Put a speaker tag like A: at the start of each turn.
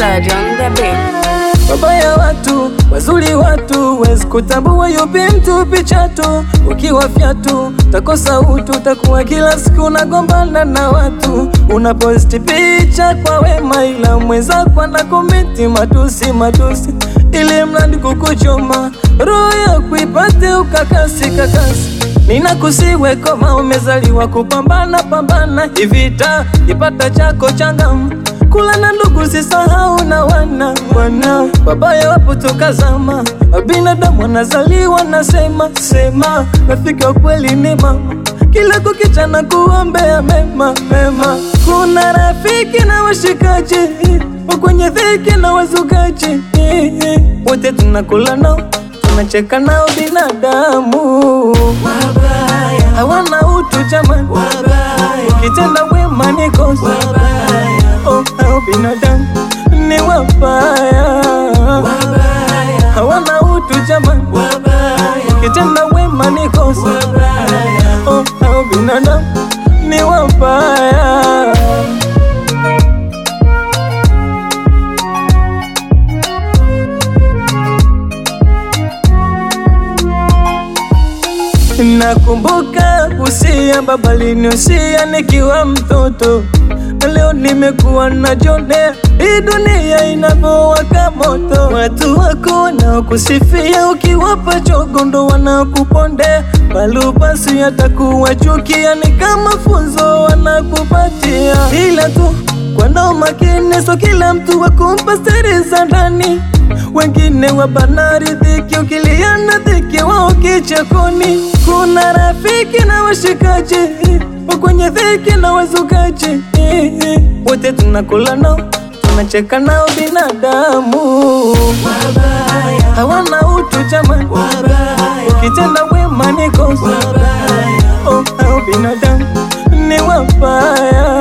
A: Surge on the beat.
B: Wabaya watu, wazuri watu, wezi kutambua yupi mtu picha tu. Ukiwa fyatu, takosa utu, takuwa kila siku unagombana na watu. Unaposti picha kwa wema, ila mwenzako anakomenti matusi matusi, ili mradi kukuchoma roho yako ipate ukakasi kakasi. Ninakusiwe kama umezaliwa kupambana pambana, ivita ipata chako changamu kula na ndugu sisahau na wana wana wabaya wapo toka zama, binadamu wanazaliwa nasema sema, rafiki wa kweli ni mama, kila kukicha na kuombea mema mema. Kuna rafiki na washikaji wa kwenye dhiki na wazukaji, wote tunakula nao tunacheka nao, binadamu hawana utu jamani, ukitenda wema ni kosa Oh, hao binadamu ni wabaya, hawana utu jamani, ukitenda wema ni kosa. Oh, hao binadamu ni wabaya. Nakumbuka usia baba liniusia nikiwa mtoto, leo nimekuwa najionea hii dunia inavyowaka moto. Watu wako wanaokusifia ukiwapa chogondo wanakupondea, balubasi yatakuwa chukia, ni kama funzo wanakupatia, ila tu kwa makini, so kila mtu wakumpa siri za ndani wengine wabanari dhiki, ukiliana dhiki wao kichakoni. Kuna rafiki na washikaji wa kwenye dhiki na wazukaji, wote tunakula nao tunacheka nao, binadamu hawana utu jamani, ukitenda wema ni kosa. Oh, hao binadamu ni wabaya